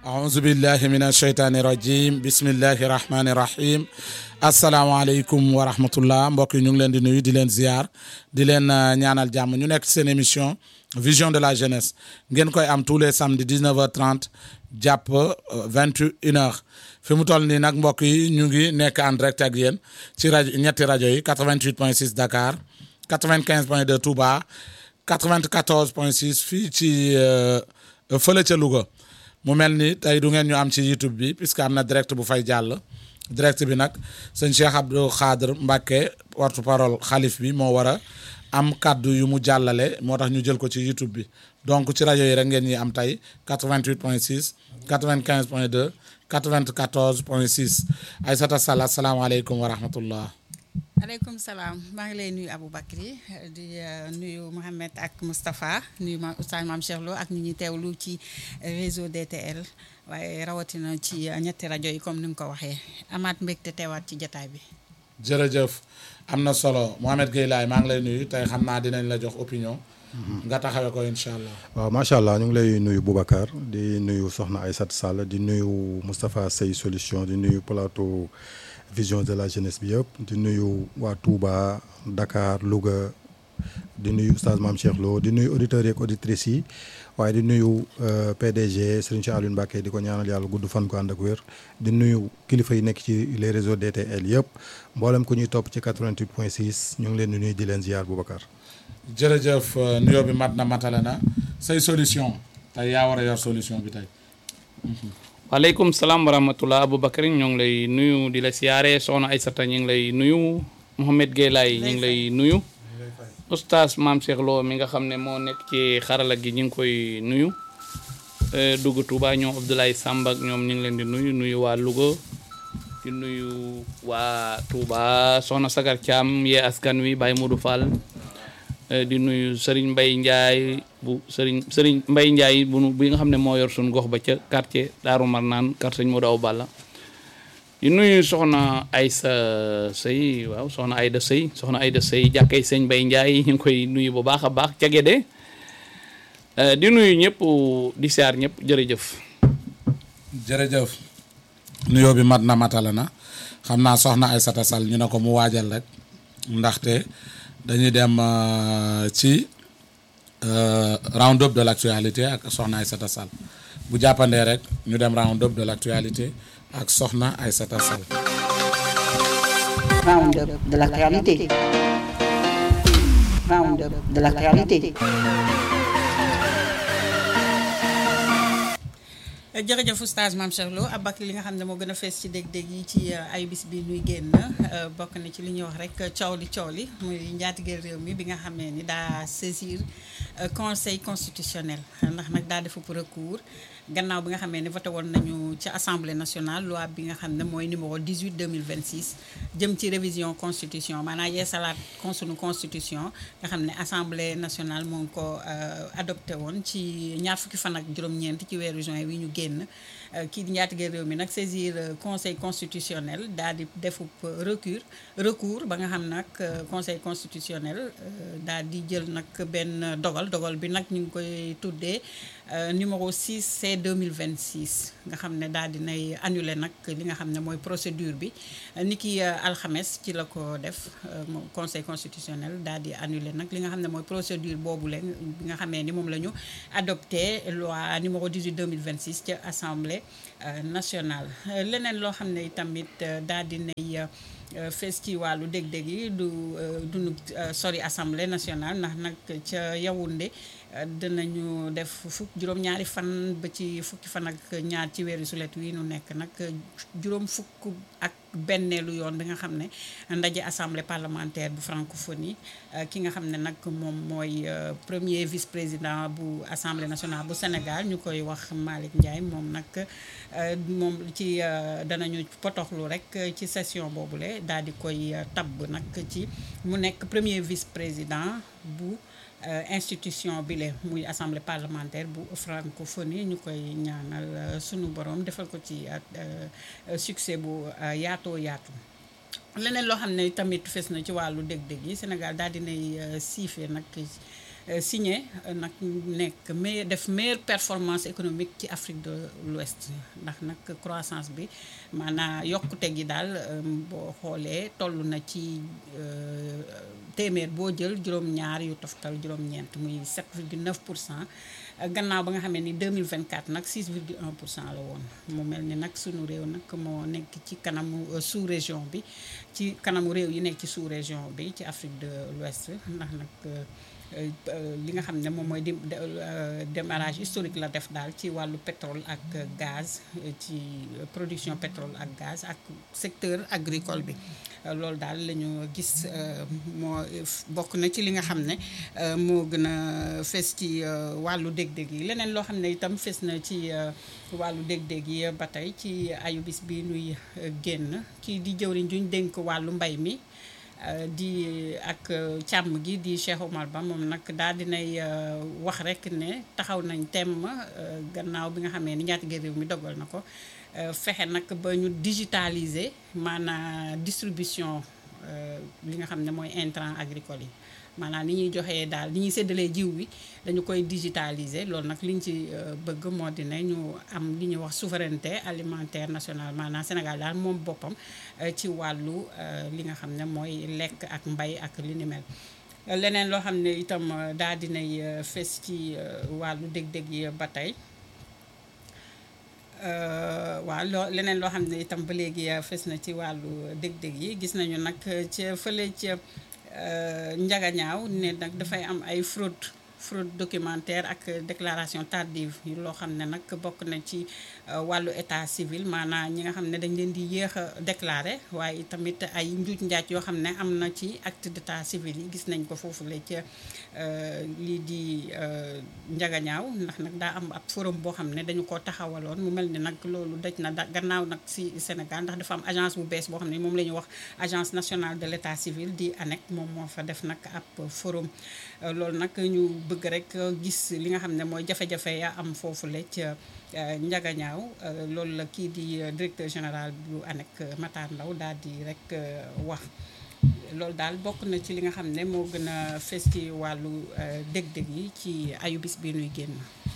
aouzu billahi min asheytaani rajim bismillahi rahmaani rahim asalaamaaleykum wa rahmatullah mbokk yi ñu ngi leen di nuyu di leen ziar di leen ñaanal jàmm ñu nekk seen émission vision de la jeunesse ngeen koy am tous les samedis 19h30 jàpp 21h fi mu toll nii nag mbokk yi ñu ngi nekk en direct ak yéen ci rajo ñetti rajo yi 88.6 Dakar 95.2 Touba 94.6 fii ci fële ca Louga. mu mel ni tey du ngeen ñu am ci YouTube bi puisque am na direct bu fay jàll direct bi nag sëñ Cheikh Abdou Khadr Mbacke porte parole xalif bi moo war a am kaddu yu mu jàllale moo tax ñu jël ko ci YouTube bi donc ci rajo yi rek ngeen ñi am tey 88 point 6 95 point 2 94 point 6 Aïssata Sall asalaamaaleykum wa rahmatullah aleykum salaam maa ngi lay nuyu Aboubacry di nuyu Mohamed ak Moustapha nuyu ma oustaz Mame Cheikh Lo ak ñi ñuy teewlu ci réseau DTL waaye rawatina ci ñetti rajo yi comme ni nga ko waxee amaat mbégte teewaat ci jataay bi. jërëjëf am na solo Mohamed Gueye Laye maa ngi lay nuyu tey xam naa dinañ la jox opinion. nga taxawee ko incha allah. waaw macha allah ñu ngi lay nuyu Boubacar di nuyu Soxna Aïssata Sall di nuyu Moustapha Sey solution di nuyu plateau. vision de la jeunesse bi yëpp di nuyu waa Touba Dakar Louga di nuyu oustaz Mame Cheikh Lo di nuyu auditeurs yeeg auditrices yi waaye di nuyu PDG Serigne Cheikh Aliou Mbacké di ko ñaanal yàlla gudd fan ko ànd ak wér di nuyu kilifa yi nekk ci les réseaux DTL yëpp mboolem ku ñuy topp ci 88 point 6 ñu ngi leen di nuyu di leen ziar Boubacar. jërëjëf nuyoo bi mat na matale na say solution tey yaa war a yor solution bi tey. waaleykum salaam wa rahmatulah Aboubacar ñoo ngi lay nuyu di la siyaare soxna Aïssata ñu ngi lay nuyu Mouhamed Gueye Laye ñu ngi lay nuyu oustaz Mame Cheikh Lo mi nga xam ne moo nekk ci xarala gi ñu ngi koy nuyu dugg Touba ñoom Abdoulaye Samb ak ñoom ñu ngi leen di nuyu nuyu waa Louga di nuyu waa Touba soxna Sagar Thiam yee askan wi Baye Modou Fall di nuyu Serigne Mbaye Ndiaye bu Serigne Serigne Mbaye Ndiaye bu bi nga xam ne moo yor suñu gox ba ca quartier Daaru Marnaan quartier Sëñ Modou Aw Balla di nuyu soxna Aysa Sëy waaw soxna Ayda Sëy soxna Ayda Sëy jàkkee sëñ Mbaye Ndiaye ñu ngi koy nuyu bu baax a baax ca Gédé di nuyu ñëpp di siyaar ñëpp jërëjëf. jërëjëf nuyoo bi mat na matala na xam naa soxna Aïssata Sall ñu ne ko mu waajal rek ndaxte. dañuy dem ci round up de l'actualité ak soxna Aïssata Sall bu jàppandee rek ñu dem round up de l'actualité ak soxna Aïssata Sall. round up de l'actualité. round up de l'actualité. jërëjëf oustaz Mame Cheikh Lo abak li nga xam ne moo gën a fees ci dég-dég yi ci ay bis bi nuy génn bokk na ci li ñuy wax rek coow li coow li muy njaatigeel réew mi bi nga xamee ni daa saisir conseil constitutionnel ndax nag daa defu recours gannaaw bi nga xamee ni voté woon nañu ci assemblée nationale loi bi nga xam ne mooy numéro 18 2026 jëm ci révision constitution maanaam yeesalaat sunu constitution nga xam ne assemblée nationale moo ngi ko adopté woon ci ñaar fukki fan ak juróom-ñeent ci weeru juin wi ñu génn kii di njaatigeel réew mi nag saisir conseil constitutionnel daal di defub recours recours ba nga xam nag conseil constitutionnel daal di jël nag benn dogal dogal bi nag ñu ngi koy tuddee numéro 6 C 2026 nga xam ne daal di nay annulé nag li nga xam ne mooy procédure bi ni ki alxames ci la ko def conseil constitutionnel daal di annulé nag li nga xam ne mooy procédure boobu leen bi nga xamee ni moom la ñu adopté loi numéro 18 2026 ca assemblée nationale leneen loo xam ne tamit daal di nay fees ci wàllu dég-dég yi du dunu sori assemblée nationale ndax nag ca Yaoundé dinañu def fukk juróom-ñaari fan ba ci fukki fan ak ñaar ci weeru sulet wi nu nekk nag juróom fukk ak benneelu yoon bi nga xam ne ndaje assemblée parlementaire bu francophonie ki nga xam ne nag moom mooy premier vice président bu assemblée nationale bu Sénégal ñu koy wax Malick Ndiaye moom nag moom ci danañu potoxlu rek ci session boobule daal di koy tabb nag ci mu nekk premier vice président bu institution bi le muy assemblée parlementaire bu francophonie ñu koy ñaanal sunu borom defal ko ci succès bu yaatoo yaatu leneen loo xam ne tamit fes na ci wàllu dég-dég yi Sénégal daal dinay siife nag signé nag nekk meilleur def meilleure performance économique ci Afrique de l'Ouest ndax nag croissance bi maanaam yokkute gi daal boo xoolee toll na ci téeméer boo jël juróom-ñaar yu toftal juróom-ñeent muy 7,9 pour cent gannaaw ba nga xamee ni 2024 nag 6,1 pour cent la woon mu mel ni nag sunu réew nag moo nekk ci kanamu sous région bi ci kanamu réew yi nekk ci sous région bi ci Afrique de l'Ouest ndax nag li nga xam ne moom mooy démarrage historique la def daal ci wàllu pétrole ak gaz ci production pétrole ak gaz ak secteur agricole bi loolu daal la ñu gis moo bokk na ci li nga xam ne moo gën a fes ci wàllu dég-dég yi leneen loo xam ne itam fes na ci wàllu dég-dég yi ba tey ci ayubis bi nuy génn kii di jëwriñ juñ dénk wàllu mbay mi di ak càmm gi di Cheikh Omar Ba moom nag daal dinay wax rek ne taxaw nañ temm gannaaw bi nga xamee ni njaatige réew mi dogal na ko fexe nag ba ñu digitaliser maanaam distribution li nga xam ne mooy intrant agricole yi maanaam ni ñuy joxee daal ni ñuy séddalee jiw wi dañu koy digitaliser loolu nag li ñu ci bëgg moo di ne ñu am li ñuy wax souveraineté alimentaire nationale maanaam Sénégal daal moom boppam ci wàllu li nga xam ne mooy lekk ak mbay ak li ni mel leneen loo xam ne itam daal dinay fes ci wàllu dég-dég yi ba tey waaw loo leneen loo xam ne itam ba léegi fes na ci wàllu dég-dég yi gis nañu nag ca fële ca njagañaaw ne nag dafay am ay fraude fraude documentaire ak déclaration tardive loo xam ne nag bokk na ci wàllu état civil maanaam ñi nga xam ne dañ leen di yéex a déclaré waaye tamit ay njuuj njaaj yoo xam ne am na ci acte d'état civil yi gis nañ ko foofu la ca lii di njagañaaw ndax nag daa am ab forum boo xam ne dañu ko taxawaloon mu mel ni nag loolu daj na da gannaaw nag si Sénégal ndax dafa am agence bu bees boo xam ne moom la ñuy wax agence nationale de l'état civil di ANEC moom moo fa def nag ab forum loolu nag ñu bëgg rek gis li nga xam ne mooy jafe-jafe ya am foofu la ca njagañaaw loolu la kii di directeur général bu ANEC Matar Ndaw daal di rek wax loolu daal bokk na ci li nga xam ne moo gën a fes ci wàllu dég-dég yi ci ayubis bi nuy génn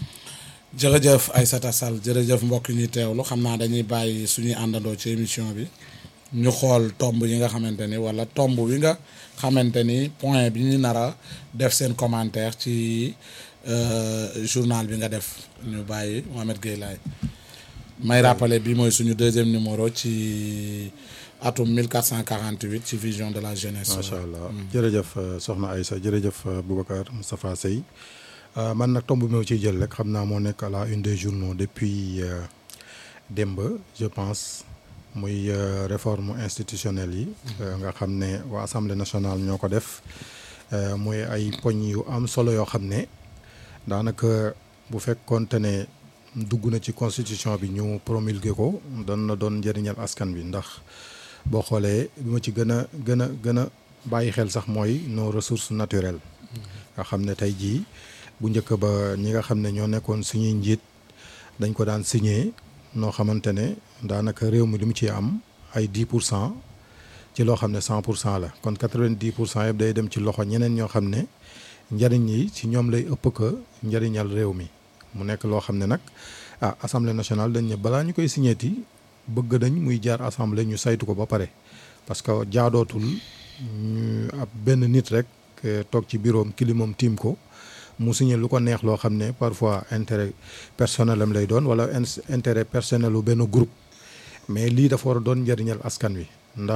jërëjëf Aïssata Sall jërëjëf mbokk ñuy teewlu xam naa dañuy bàyyi suñuy àndandoo ci émission bi ñu xool tomb yi nga xamante ni wala tomb wi nga xamante ni point bi ñu nar a def seen commentaire ci journal bi nga def ñu bàyyi Mohamed Gueye laay may rappeler bi mooy suñu deuxième numéro ci atum 1448 ci vision de la jeunesse. macha allah jërëjëf soxna Aïssa jërëjëf Boubacar Moustapha Sey man nag tomb bi ma ciy jël rek xam naa moo nekk à la une des journaux depuis démb je pense. muy réforme institutionnelle yi nga xam ne waa assemblée nationale ñoo ko def muy ay poñ yu am solo yoo xam ne daanaka bu fekkoonte ne dugg na ci constitution bi ñu promulgué ko doon na doon njëriñal askan bi ndax boo xoolee bi ma ci gën a gën a gën a bàyyi xel sax mooy nos ressources naturelles nga xam ne tey jii bu njëkk ba ñi nga xam ne ñoo nekkoon suñuy njiit dañ ko daan signé noo xamante ne daanaka réew mi li mu ci am ay 10 pour cent ci loo xam ne 100 pour cent la kon 90 pour cent yëpp day dem ci loxo ñeneen ñoo xam ne njëriñ yi ci ñoom lay ëpp que njëriñal réew mi mu nekk loo xam ne nag ah assemblée nationale dañ ne balaa ñu koy signéeti bëgg nañ muy jaar assemblée ñu saytu ko ba pare parce que jaadootul ñu ab benn nit rek toog ci bureau am kilimam tiim ko mu signé lu ko neex loo xam ne parfois intérêt personnel am lay doon wala intérêt personnel u benn groupe mais lii dafa war a doon njëriñal askan wi